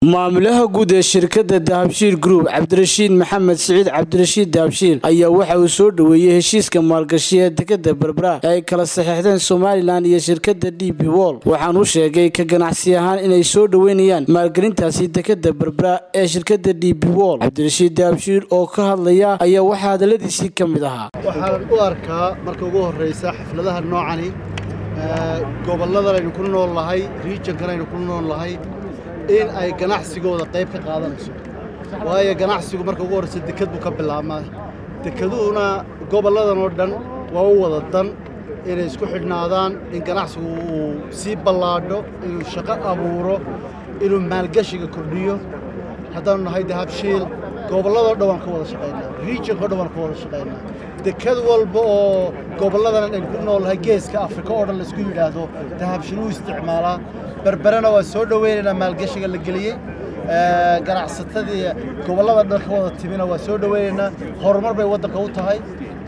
maamulaha guud ee shirkadda dahabshiil group cabdirashiid maxamed siciid cabdirashiid dahabshiil ayaa waxa uu soo dhoweeyey heshiiska maalgashi ee dekada berbera ee ay kala saxeexdeen somalilan iyo shirkadda d b wol waxaan u sheegay ka ganacsi ahaan inay soo dhoweynayaan maalgelintaasi dekada berbera ee shirkadda d b wol cabdirashiid dahabshiil oo ka hadlaya ayaa waxaa hadaladiisii ka mid ahaa waxaan u arkaa marka ugu horraysa xafladaha noocani gobolladan aynu ku nool nahay riijankan aynu ku nool nahay in ay ganacsigooda qayb ka qaadanayso waayo ganacsigu marka ugu horraysa dekad buu ka bilaabmaa dekaduhuna gobolladan oo dhan waa u wada dan inay isku xidhnaadaan in ganacsigu uu sii ballaadho inuu shaqo abuuro inuu maalgashiga kordhiyo haddaanu nahay dahabshiil gobolladoo dhan waan ka wada shaqaynaa riijankao dhan waan ka wada shaqaynaa dekad walba oo gobolladan aynu ku nool nahay geeska afrika oo dhan laisku yidhaahdo dahabshiil wuu isticmaalaa berberena waa soo dhoweynaynaa maalgashiga la geliyey ganacsatadii gobollada dhan ka wada timina waa soo dhoweynaynaa horumar bay waddanka u tahay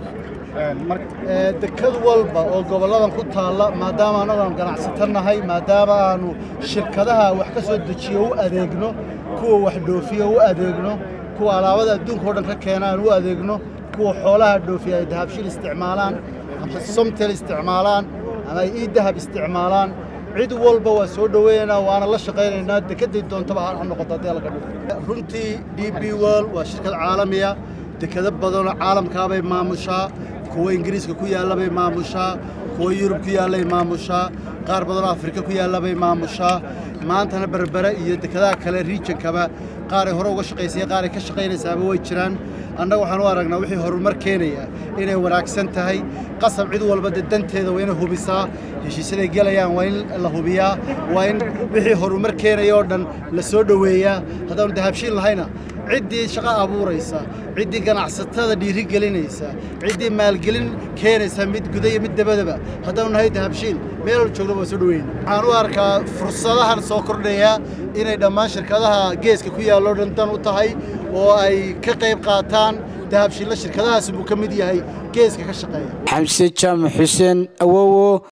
dekad walba oo gobolladan ku taalla maadaama annagu aanu ganacsato nahay maadaama aanu shirkadaha wax ka soo dejiyo u adeegno kuwa wax dhoofiyo u adeegno kuwa alaabada adduunka o dhan ka keena aan u adeegno kuwa xoolaha dhoofiya ay dahabshiil isticmaalaan ama somtel isticmaalaan ama ay ii dahab isticmaalaan cid walba waa soo dhoweynaynaa waana la shaqaynaynaa dekeday doontaba ha noqoto haddii laga dhigo runtii d b world waa shirkad caalamiya dekado badanoo caalamkaabay maamushaa kuwa ingiriiska ku yaallabay maamushaa kuwa yurub ku yaallay maamushaa qaar badanoo afrika ku yaallabay maamushaa maantana berbere iyo dekadaha kale riijankaba qaaray hore uga shaqaysaya qaaray ka shaqaynaysaaba way jiraan annaga waxaan u aragnaa wixii horumar keenaya inay wanaagsan tahay qasab cid walba de danteeda waa inay hubisaa heshiisyaday gelayaan waa in la hubiyaa waa in wixii horumar keenaya oo dhan la soo dhoweeyaa haddaanu dahabshiil lahayna ciddii shaqo abuuraysa ciddii ganacsatada dhiiri gelinaysa ciddii maalgelin keenaysa mid guda iyo mid dabadaba haddaanu nahay dahabshiil meel wal joogna waa soo dhoweyna waxaan u arkaa fursadahan soo kordhaya inay dhammaan shirkadaha geeska ku yaalloo dhan dan u tahay oo ay ka qayb qaataan dahabshiilla shirkadahaas buu ka mid yahay geeska ka shaqeeya xamse jaamac xuseen awowo